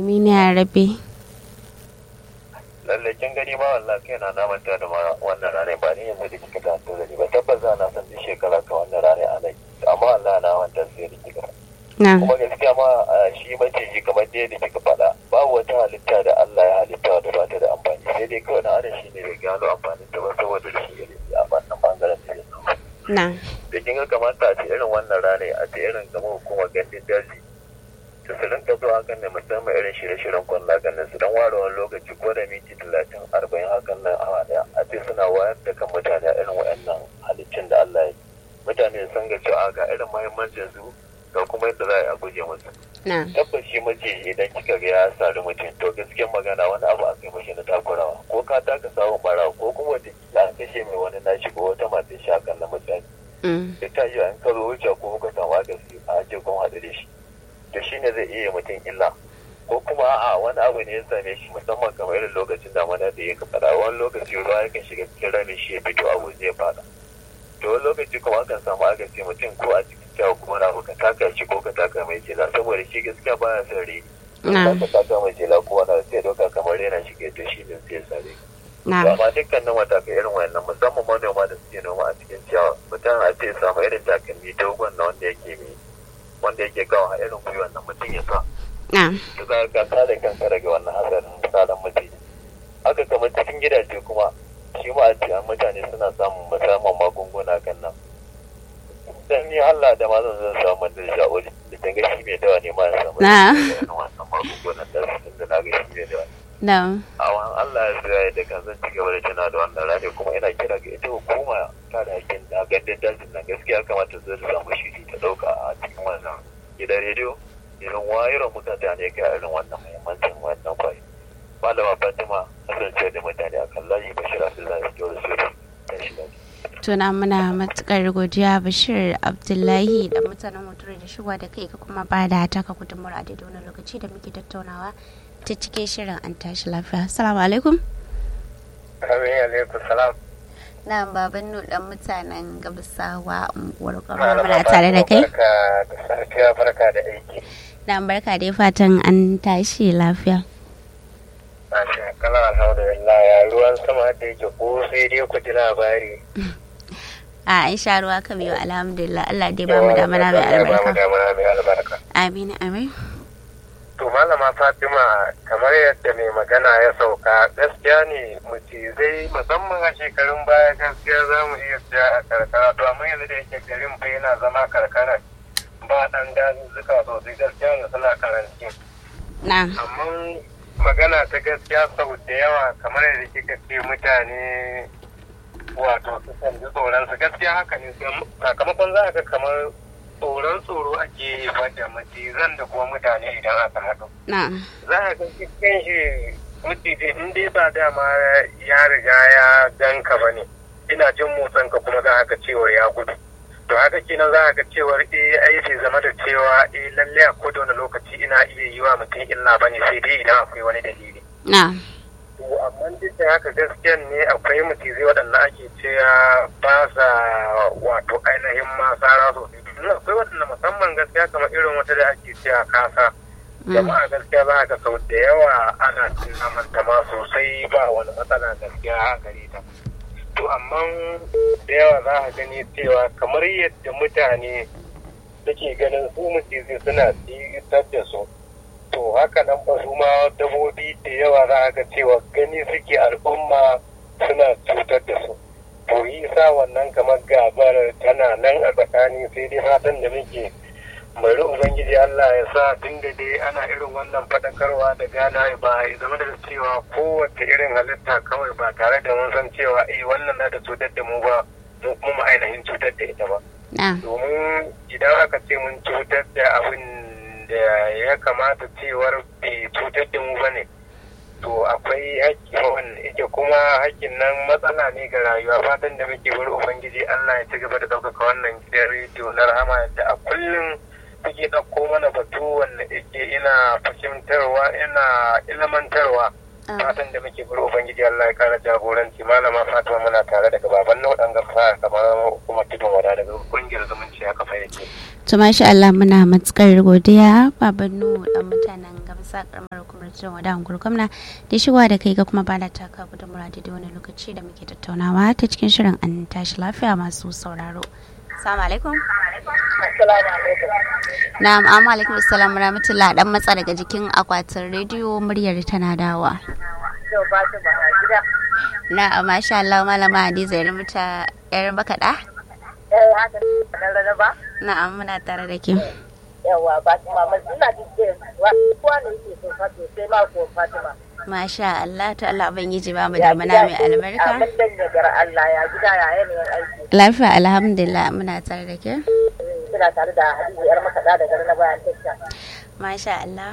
amin ya rabe lalle kin gani ma wallahi kai na namanta da ma wannan rane ba ni yanzu da kika ta da ni ba tabbas za na san duk shekara ka wannan rane a nan amma Allah na wanta sai da kika na kuma gaskiya ma a shi maciji kamar dai da kika faɗa babu wata halitta da Allah ya halitta da ba ta da amfani sai dai kawai na adam shi ne da gano amfanin ta ba saboda shi ne a wannan bangaren da ya samu na da kin ga kamata a ce irin wannan rane a ce irin kamar hukumar gandun daji da su rinka zuwa hakan ne musamman irin shirye-shiryen kwallo hakan nan su dan ware wani lokaci ko da minti talatin arba'in hakan nan awa daya a ce suna wayar da kan mutane a irin wayannan halittun da Allah ya yi mutane sun ga cewa ga irin muhimmancin su ga kuma yadda za a yi a guje musu na tabbas shi mace idan kika ga ya sari mutum to gaskiyar magana wani abu a kai mashi na takurawa ko ka taka samun bara ko kuma wata kila an kashe mai wani nashi ko wata mata shi hakan na mutane mm, da ta yi an karo wuce ko kuka samu agasi a ce kun haɗu da shi to shi ne zai iya mutum illa ko kuma a wani abu ne ya same shi musamman kamar irin lokacin damana da ya faɗa wani lokaci ruwa yakan shiga cikin ramin shi ya fito abu zai faɗa to wani lokaci kuma akan samu agasi mutum ko a cikin kyawu kuma na ka taka shi ko ka taka mai jela saboda shi gaskiya baya son rini na ka taka mai jela ko wani sai doka kamar rena shi ke to shi ne sai ya sare ka na amma dukkanin matakai irin wayannan musamman manoma da suke noma a cikin ciyawa mutum a ce samu irin takalmi dogon na wanda yake mai wanda yake kawo a irin gwiwan nan mutum ya sa na to za ka kare kanka daga wannan hatsarin misalan mutum haka kamar cikin gidaje kuma shi ma a ce an mutane suna samun musamman magunguna kan nan dan ni Allah da ma zan zan samu mandar sha'uri da kin ga shi mai dawa ne ma ya samu Na. irin wannan magungunan da su da na ga shi mai dawa na awan Allah ya tsaya da kan zan ci gaba da tana da wannan rani kuma ina kira ga ita hukuma ta da hakkin da gandun dajin nan gaskiya kamata zai samu shiri ta dauka a cikin wannan gidan rediyo irin wayar mutane ga irin wannan muhimmancin wannan kwai malama Fatima kasance da mutane a kan layi Bashir Abdullahi Jawar Sori ta shi lafiya. tuna muna matukar godiya bashir abdullahi da mutanen motar da shigowa da kai ka kuma ba da taka gudunmawar a daidai wani lokaci da muke tattaunawa ta cikin shirin an tashi lafiya assalamu alaikum Amin alaikum salam. na baban nu dan mutanen gabasawa unguwar kwaro muna tare da kai Barka da safiya barka da aiki. na barka dai fatan an tashi lafiya Masha Allah alhamdulillah ya ruwan sama da yake ko sai dai ku ji labari. a an sha ruwa ka biyu alhamdulillah Allah dai ba mu damana mai Ba mu albarka damana mai albarka. amin amin To malama Fatima kamar yadda mai magana ya sauka gaskiya ne macizai musamman a shekarun baya gaskiya za mu iya siya a karkara to amma yanzu da yake garin fa yana zama karkara ba dan dazuzzuka sosai gaskiya ne suna karanci. na Amma magana ta gaskiya sau da yawa kamar yadda kika ce mutane wato sukan ji tsoron su gaskiya haka ne sakamakon za ka kamar tsoron tsoro ake yi da macizan da kuma mutane idan aka haɗu. na za a ga cikin shi mutum in dai ba dama ya riga ya ganka ba ne ina jin motsin ka kuma za a ga cewar ya gudu to haka kenan za a ga cewar eh ai bai zama da cewa eh lalle a koda wani lokaci ina iya yi wa mutum illa ba ne sai dai idan akwai wani dalili na to amma duk da haka gaskiyan ne akwai mutizai waɗanda ake cewa ba sa wato ainihin masara sosai domin akwai waɗanda musamman gaskiya kamar irin wata da ake cewa kasa jama'a gaskiya za ga sau da yawa ana cin namanta ma sosai ba wani matsala gaskiya a gare ta to amma da yawa za a gani cewa kamar yadda mutane suke ganin su mutizai suna tsitar da su to haka nan ba su ma dabobi da yawa za a ga cewa gani suke al'umma suna cutar da su to yi sa wannan kamar gabar tana nan a tsakani sai dai fatan da muke bari ubangiji Allah ya sa tun da dai ana irin wannan faɗakarwa da gana ba ya zama da cewa kowace irin halitta kawai ba tare da mun san cewa eh wannan na da cutar da mu ba mu kuma ainihin cutar da ita ba na domin idan aka ce mun cutar da abin da ya kamata cewar bai cutar da mu bane to akwai haƙƙi wanda yake kuma haƙƙin nan matsala ne ga rayuwa fatan da muke bari ubangiji Allah ya ci gaba da ɗaukaka wannan gidan rediyo na rahama yadda a kullum suke ɗauko mana batu wanda yake ina fahimtarwa ina ilmantarwa fatan da muke bari ubangiji Allah ya kara jagoranci malama Fatima muna tare daga baban nau'an gafa kamar kuma tudun wada daga kungiyar zumunci a kafa yake to masha Allah muna matukar godiya baban nu dan mutanen gabas sa karamar hukumar jin wadan gurgumna da shigowa da kai ga kuma bada taka gudunmura da wani lokaci da muke tattaunawa ta cikin shirin an tashi lafiya masu sauraro salamu alaikum na'am amma alaikum assalam rahmatullah dan matsa daga jikin akwatin rediyo muryar tana dawa na masha Allah malama Hadiza yar muta yar bakaɗa eh haka da ba na'am muna tare da ke yawa Fatima mai ina jin wa kowa ne yake so fato sai ma ko Fatima masha Allah ta Allah ubangiji ba mu da mana mai albarka amin dan yagar Allah ya gida ya yanayin aiki lafiya alhamdulillah muna tare da ke kina tare da Hadiza yar makaɗa da garin na bayan tasha masha Allah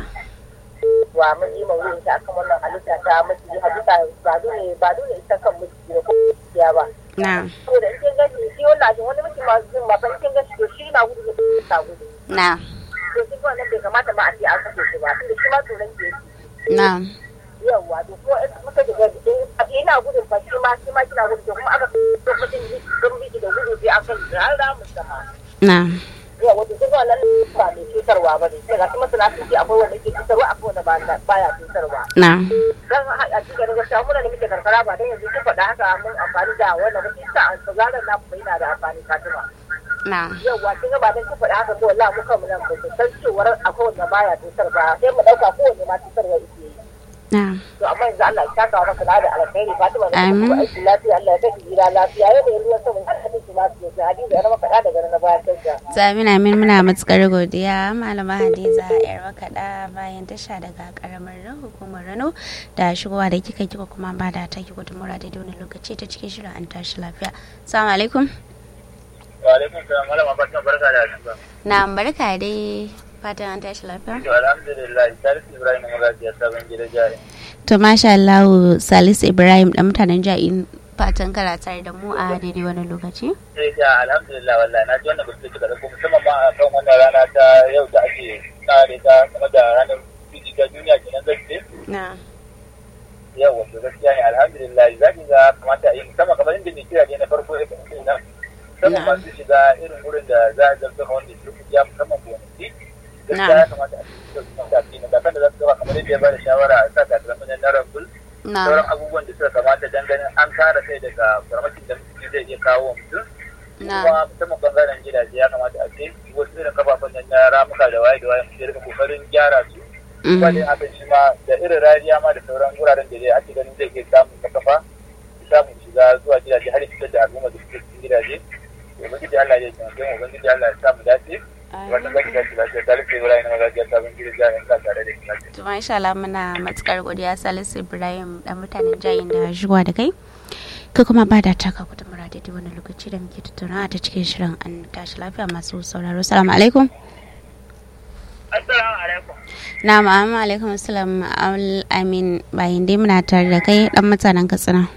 wa mun yi mawuyin ta akan wannan halitta ta miji halitta ba dole ba dole ita kan miji ko ya ba na saboda in kin gani shi wannan ajin wani miji ma zin ma fa in kin gani to shi na gudu da ta gudu na to kin ga wannan bai kamata ma a ce an kashe shi ba tunda shi ma tsoron ke yake na yawwa to kuma in muka da gani in ina gudun fa shi ma shi ma kina gudu to kuma aka to mutum sun biki da gudu sai aka har da mu sama na yawa to kin ga wannan ba mai cutarwa ba ne sai ga kuma sana su ce akwai wanda ke cutarwa akwai wanda ba baya cutarwa na dan a cikin gaskiya muna da muke karkara ba dan yanzu kin faɗa haka mun amfani da wannan ba kisa an tsazaran na kuma yana da amfani Fatima na yawa kin ga ba dan kin faɗa haka to wallahi mu kan mu nan ba san cewar akwai wanda baya cutar ba sai mu dauka kowanne ma cutarwa yake yi na to amma yanzu Allah ya saka maka da da alkhairi Fatima da Amin. kuma aiki lafiya Allah ya kai gida lafiya yau da ruwan sama har ka tafi lafiya sai hadisi ya maka da daga na bayan tasha Zamina min muna matukar godiya malama Hadiza yar makaɗa bayan tasha daga karamar hukumar Rano da shigowa da kika kika kuma ba da ta ki gudunmura da wani lokaci ta cikin shirin an tashi lafiya. Assalamu alaikum. wa alaikum salam malama barkan barka da asuba Na barka dai fatan an tashi lafiya. to alhamdulillah salisu ibrahim magaji ya sabon gida jari To masha Allah Salisu Ibrahim dan mutanen ja'in fatan kana tare da mu a daidai wani lokaci. sai da alhamdulillah wallahi na ji wannan bisu da ko musamman ma a kan wannan rana ta yau da ake tsare ta game da ranar fiji ta duniya kenan zai ce Na. yau wato gaskiya ne alhamdulillah za ki ga kamata a yi musamman kamar inda mai kira ne na farko ya kasance nan musamman Na'am. masu shiga irin wurin da za a zarta wanda su ya musamman gonaki gaskiya Na'am. ya kamata a cikin su kan tafi na kakan da za su gaba kamar yadda ya ba da shawara a sa takalmin na rambul Na. sauran abubuwan da suka kamata dan ganin an kare kai daga farmakin da mutum zai iya kawo wa mutum Na. kuma musamman bangaren gidaje ya kamata a ce wasu irin kafafen nan na ramuka da waye da waye mutum ya rika kokarin gyara su kuma dai hakan shi ma da irin rariya ma da sauran wuraren da dai ake ganin zai iya samun ta kafa ya samu shiga zuwa gidaje har ya fitar da al'umma da suke cikin gidaje ubangiji Allah ya taimake mu ubangiji Allah ya samu dace wannan zaki dace lafiya ta rufe wurare na magajiya sabon gidaje ya sa tare da shi lafiya To masha Allah muna matukar godiya Salisu Ibrahim dan mutanen jayin da shigowa da kai. Ka kuma ba da taka gudunmura daidai wani lokaci da muke tattaunawa ta cikin shirin an tashi lafiya masu sauraro. Assalamu alaikum. assalamu alaikum Na ma'amma alaikum assalam al amin bayan dai muna tare da kai dan mutanen Katsina.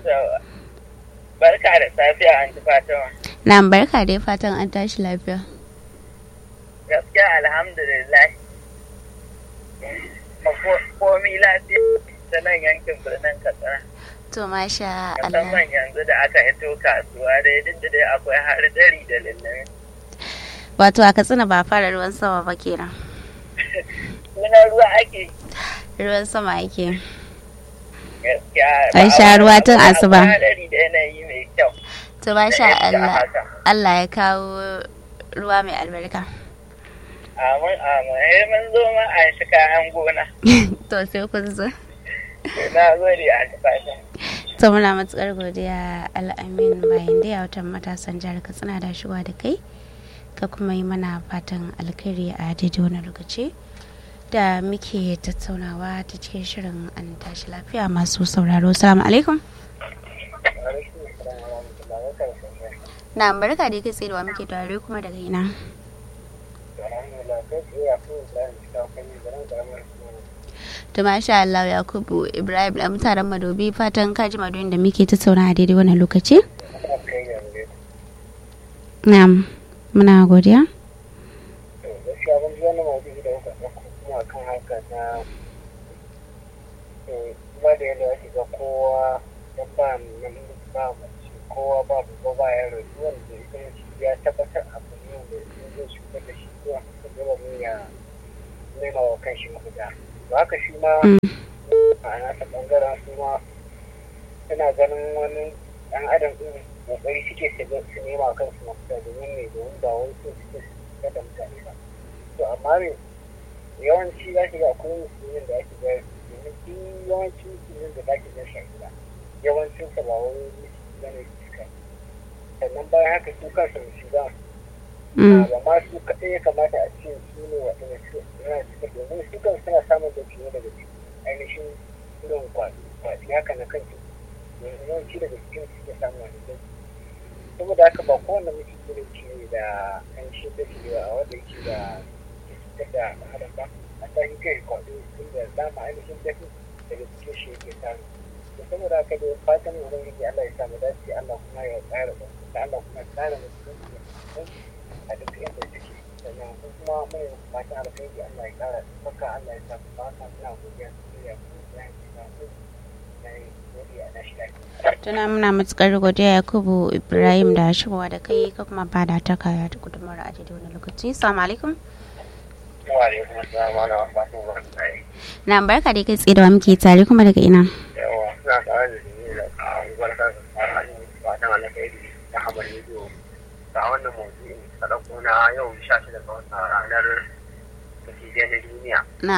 barka da safiya an ji fatima Na barka dai fatan an tashi lafiya. gaskiya alhamdulillah komi lafiya ta nan yankin birnin katsina To masha Allah. musamman yanzu da aka hito kasuwa dai duk da dai akwai har dari da lullumi Wato a Katsina ba fara ruwan sama ba kenan. sunan ruwa ake Ruwan sama ake. gaskiya An sha ruwa tun asuba. hadari da yanayi mai kyau To masha Da yadda Allah. haka. Allah ya kawo ruwa mai albarka. amin amin eh mun zo ma an shi kayan gona to sai kun zo. na gode a tafashin To muna matukar godiya al'amin bayan da ya watan matasan jihar Katsina da shigowa da kai. Ka kuma yi mana fatan alkhairi a daidai wani lokaci. Da muke tattaunawa ta cikin shirin an tashi lafiya masu sauraro. Salamu alaikum. Na barka da kai tsayewa muke tare kuma daga ina. To masha Allah Yakubu Ibrahim da mutanen Madobi fatan kaji madoyin da muke tattauna a daidai wannan lokaci. Na'am. Muna godiya. gaskiya ban ji wani maudu'i da kuka ɗauko kuma kan haka na ba da yadda ake ga kowa dan ba nan ba mace kowa ba ba ba yaro duk wanda ita mace ya tabbatar abu ne da in zai shugar da shi zuwa haka dole ne ya nema wa kanshi mafita haka shi ma Mm. a nasa ɓangaren su ma suna ganin wani ɗan adam ɗin ƙoƙari suke su ga- su nema kansu mafita domin ne domin ba wai so suke su cutar da mutane ba to amma ne yawanci za ki ga akwai musulmin da ake ga domin duk yawancin musulmin da za ki ga shahida yawancinsa ba wai musulmi ba ne suka sannan bayan haka su kansu musulman Mm. ba ma su kaɗai ya kamata a ce su ne waɗanda su yana suka domin su kan suna samun da fiye daga cikin ainihin irin kwaɗi haka na kan ciki yanzu yawanci daga cikin su ke samun wani da saboda haka ba kowane mutum ne ke da ainihin da ke a wanda yake da ke cutar da adam ba a ta yi kai kwaɗi tun da dama ainihin dafi daga cikin shi yake samu da saboda haka da fatan ubangiji Allah ya samu dace Allah kuma ya tsara da Allah kuma ya tsara mutum a duk inda suke sannan ko kuma mai fatan alkhairi Allah ya kara maka Allah ya samu fata ina godiya da ku da ya ku na godiya na shi lafiya tuna muna matukar godiya yakubu ibrahim da shigowa da kai ka kuma ba da ta kaya ta gudunmawar a daidai wani lokaci salamu alaikum wa alaikum assalam wa rahmatullahi wa barakatuh na barka da kai tsaye da wa muke tare kuma daga ina yawa suna tare da ni da barka da fatan alkhairi da hamar rediyo ga wannan mawdu'i da ɗauko na yau 16 ga watan ranar da na duniya na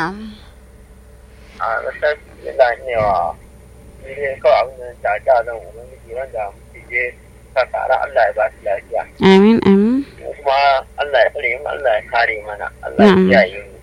a gaskiya yana ne wa ne kawai abin da ta da zan ubangiji wanda muke je ka tsara Allah ya ba su lafiya amin amin kuma Allah ya tsare mu Allah ya kare mana Allah ya Na'am. kiyaye mu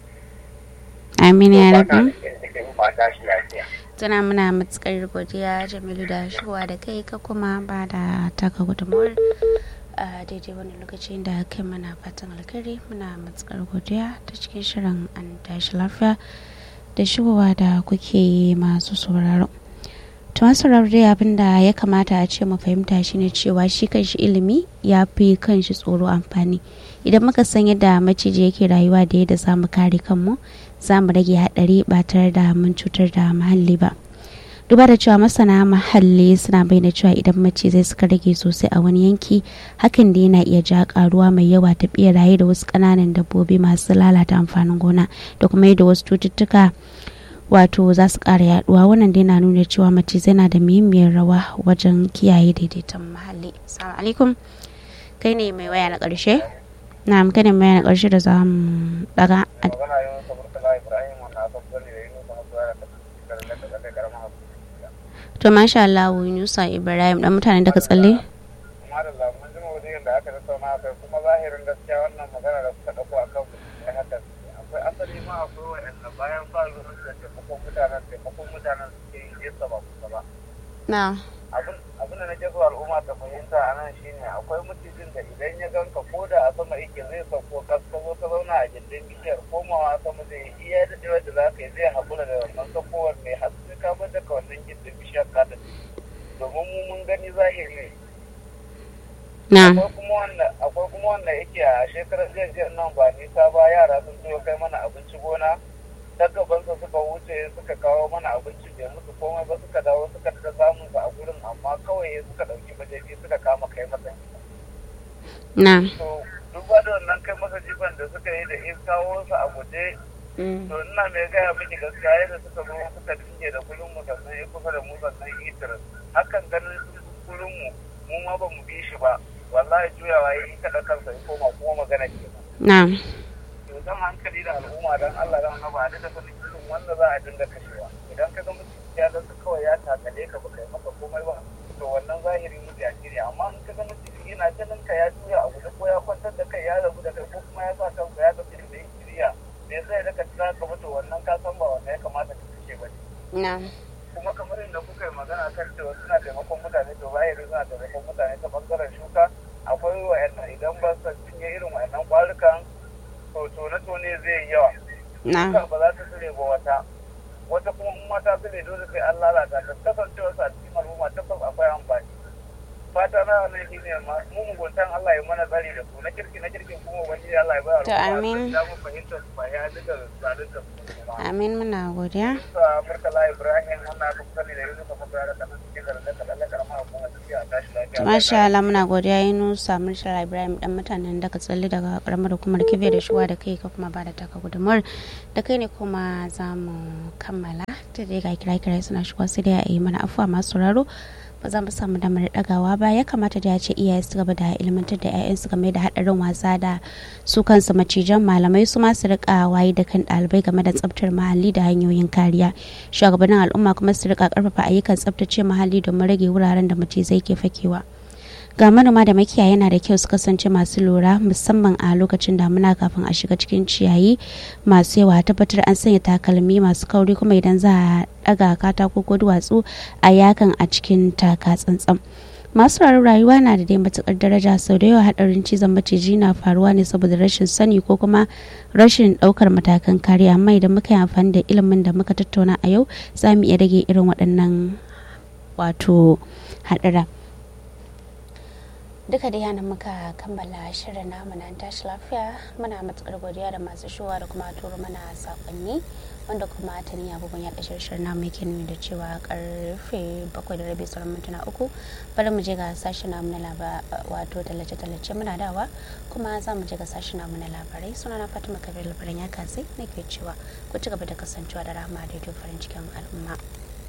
amin ya fata rabu da ke mu fata shi lafiya tana muna matukar godiya jamilu da shigowa da kai ka kuma ba da taka gudunmawar a daidai wani lokacin da kai mana fatan alkhairi muna matukar godiya ta cikin shirin an tashi lafiya da shigowa da kuke yi masu sauraro to masu sauraro dai abin da ya kamata a ce mu fahimta shine cewa shi kanshi ilimi ya fi kanshi tsoro amfani idan muka san yadda maciji yake rayuwa da yadda za mu kare kanmu za mu rage haɗari ba tare da mun cutar da muhalli ba duba da cewa masana muhalli suna bayyana cewa idan macizai suka rage sosai a wani yanki hakan da yana iya ja karuwa mai yawa ta beraye da wasu ƙananan dabbobi masu lalata amfanin gona da kuma yadda wasu cututtuka wato za su ƙara yaduwa wannan dai na nuna cewa macizai na da muhimmiyar rawa wajen kiyaye daidaiton muhalli assalamu alaikum kai ne mai waya na ƙarshe na kai ne mai waya na ƙarshe da za mu daga magana yau ta murtala Ibrahim wannan aka bari da yin kuma zuwa da ta da da karamar to masha Allah Yunusa Ibrahim dan mutanen daga tsalle amma da lamun jin wajen da aka tattauna akai kuma zahirin gaskiya wannan magana da suka dauko akan ai haka akwai asali ma akwai wa'anda bayan ba ruwan da taimakon mutanen taimakon mutanen suke yi nesa ba kusa ba na abin abin da nake so al'umma ta fahimta a nan shine akwai mutumin da idan ya ganka ko da a sama yake zai sauko ka ka zo ka zauna a gindin bishiyar komawa sama zai yi iya da da za ka yi zai haƙura da wannan sakowar mai haske ka bar daga wannan gindin bishiyar ka da domin mu mun gani zahiri ne na akwai kuma wanda akwai kuma wanda yake a shekarar jiya nan ba nisa ba yara sun zo kai mana abinci gona ta gabansa suka wuce suka kawo mana abinci bai musu komai ba suka dawo suka ta samun su a gurin amma kawai suka dauki majaji suka kama kai masa na to duba da wannan kai masa jifan da suka yi da in kawo su a guje to ina mai gaya miki gaskiya yadda suka zo suka dinge da kullum mu sannan ya kusa da mu sannan itir hakan ganin kullum mu mu ma ba mu bi shi ba wallahi juyawa yi kada kansa ya koma kuma magana ke na to dan hankali da al'umma dan Allah dan haba da da sanin irin wanda za a dinga kashewa idan ka ga mutum ya ga kawai ya takale ka baka yi maka komai ba to wannan zahiri mu ya ne amma in ka ga mutum yana ganin ka ya juya a guje ko ya kwantar da kai ya rabu da kai ko kuma ya sa kansa ya tafi da shiriya me zai daga tsira ka mutu wannan ka san ba wanda ya kamata ka kashe ba ne na kuma kamar yadda kuka yi magana kan cewa suna taimakon mutane to zahiri suna taimakon mutane ta bangaren shuka akwai wa'annan idan ba su cinye irin wa'annan kwarukan to tone-tone zai yi yawa na shuka ba za ta tsire ba wata wata kuma in mata tsire dole sai an lalata ta kasancewa su a cikin al'umma tabbas akwai amfani fata na wannan shi ne ma mu muguntan Allah ya mana tsari da su na kirki na kirkin kuma wani Allah ya bayar To, amin. da mu fahimta su ba ya duka zalunta su ba amin muna godiya sa Murtala Ibrahim wannan aka sani da yanzu kuma bayar da kanan cikin da da da karama hukumar lafiya tashi lafiya masha Allah muna godiya yi nusa Murtala Ibrahim dan mutanen daga tsalle daga karamar hukumar kibe da shuwa da kai ka kuma ba da taka gudumar da kai ne kuma za mu kammala ta dai ga kira kira suna shigo sai dai a yi mana afuwa masu sauraro ba za mu samu damar dagawa ba ya kamata da ya ce iyaye su gaba da ilmantar da 'ya'yansu game da haɗarin wasa da su kansu macijan malamai su ma su rika waye da kan ɗalibai game da tsaftar muhalli da hanyoyin kariya shugabannin al'umma kuma su rika karfafa ayyukan tsaftace muhalli domin rage wuraren da macizai ke fakewa ga manoma da makiyaya yana da kyau su kasance masu lura musamman a lokacin damuna kafin a shiga cikin ciyayi masu yawa tabbatar an sanya takalmi masu kauri kuma idan za a daga katako ko duwatsu a yakan a cikin taka tsantsan masu rarar rayuwa na da dai matukar daraja sau da yawa hadarin cizon maciji na faruwa ne saboda rashin sani ko kuma rashin daukar matakan kariya amma idan muka yi amfani da ilimin da muka tattauna a yau za mu iya rage irin waɗannan wato hadara duka da yana muka kammala shirin namu na tashi lafiya muna matukar godiya da masu shuwa da kuma turo mana sakonni wanda kuma ta ni abubuwan yaɗa shirin namu yake nuni da cewa karfe bakwai da rabi sauran mintuna uku bari mu je ga sashen namu na laba wato tallace-tallace muna dawa kuma za mu je ga sashen namu na labarai suna na fatima kabir labaran ya kasai nake cewa ku ci gaba da kasancewa da rahama da farin cikin al'umma.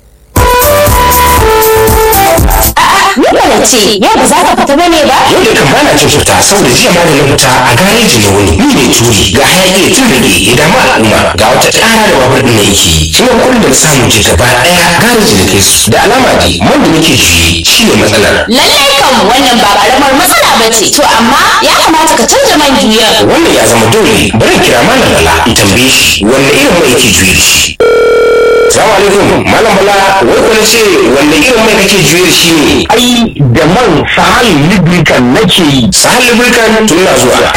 Nuna ce, yau ba za ka fita bane ba? yau da kan bana cin fita saboda jiya ma da na fita a gareji na wuni ni ne turi ga hayaki ya tun rage ya damu al'umma ga wata ƙara da babur ɗin na yake shi ne kullum da na samu je gaba ɗaya gareji na kai su da alama dai man da nake juye shi ne matsalar Lallai kan wannan ba karamar matsala ba ce. To amma ya kamata ka canza man juyar. wannan ya zama dole bari in kira malam bala in tambaye shi wanne irin mai yake juye da shi Salamu alaikum malam bala wai kuna ce wanne irin mai kake juye da shi ne ai da man sahal lubricant nake yi sahal lubricant tun na zuwa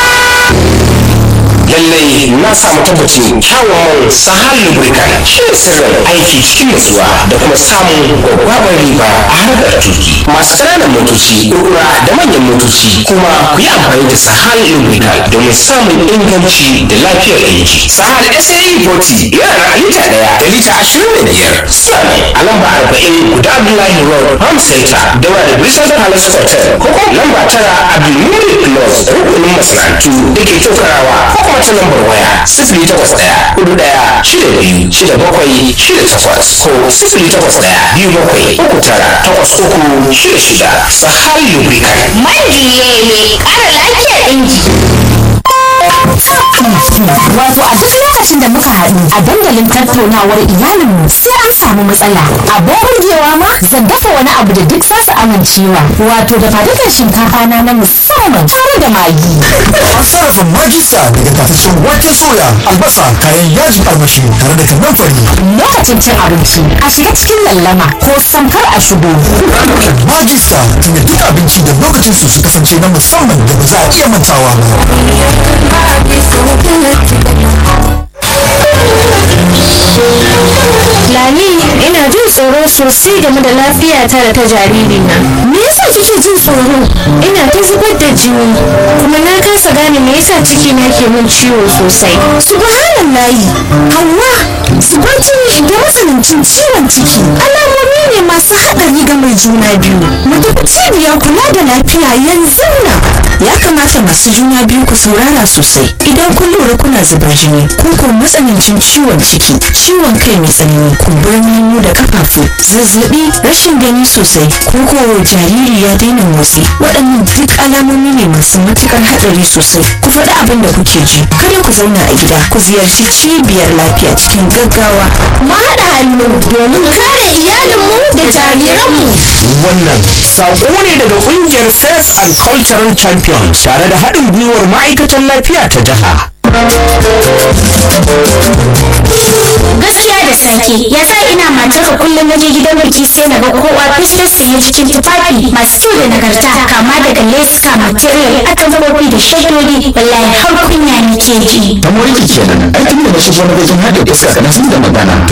lallai na samu tabbacin kyawun man sahal lubricant shi ne sirrin aiki cikin nutsuwa da kuma samun gwaggwabar riba a harkar tuki masu ƙananan motoci kurkura da manyan motoci kuma ku yi amfani da sahal lubricant domin samun inganci da lafiyar aiki sahal sae 40 yana da lita ɗaya da lita ashirin da biyar suna ne a lamba arba'in guda abdullahi road farm center daura da bristol palace hotel ko kuma lamba tara abdulmurid plus rukunin masana'antu da ke tokarawa ko kuma ta lambar waya sifili takwas ɗaya hudu ɗaya shida biyu shida bakwai shida takwas ko sifili takwas ɗaya biyu bakwai uku tara takwas uku shida shida sahal lubricant Man juye mai ƙara lafiyar inji. Wato a duk lokacin da muka haɗu a dandalin tattaunawar iyalinmu sai an samu matsala. Abin burgewa ma zan dafa wani abu da duk za su amincewa. Wato da fadukan shinkafa na na musamman tare da magi. An sarrafa magista daga tafashin wake soya, albasa, kayan yajin armashi tare da kanan fari. Lokacin cin abinci a shiga cikin lallama ko samkar a shigo. Magista tunda duk abinci da lokacin su su kasance na musamman da ba za a iya mantawa ba. Lami ina jin tsoro sosai game da lafiyata da ta jaririna. Me yasa kike jin tsoro? Ina ta zubar da jini kuma na kasa gane me yasa ciki na ke min ciwo sosai. Subhanallahi. Hawwa, zubar jini da matsanancin ciwon ciki. Alamomi ne masu haɗari ga mai juna biyu. Mu tafi cibiyar kula da lafiya yanzu nan. Ya kamata masu juna biyu ku saurara sosai. Idan kun lura kuna zubar jini, ko ko matsanancin ciwon ciki, ciwon kai mai tsanani, kumburin hannu da kafafu, zazzabi, rashin gani sosai, ko ko jariri ya daina motsi. Waɗannan duk alamomi ne masu matukar haɗari sosai. Ku faɗi abin da kuke ji. Kada ku zauna a gida, ku ziyarci cibiyar lafiya cikin gaggawa. Mu haɗa hannu domin kare iyalinmu da jariranmu. wannan saƙo ne daga ƙungiyar faith and cultural champions tare da haɗin gwiwar ma'aikatan lafiya ta jiha gaskiya da sake ya sa ina matar kullum na je gidan biki sai na ga kowa fuskar sanye cikin tufafi masu kyau da nagarta kama daga leska material atamfofi da shaidodi wallahi har kunya nake ji ta moriki kenan ai tun da na shigo na gajin hada iska kana sun da magana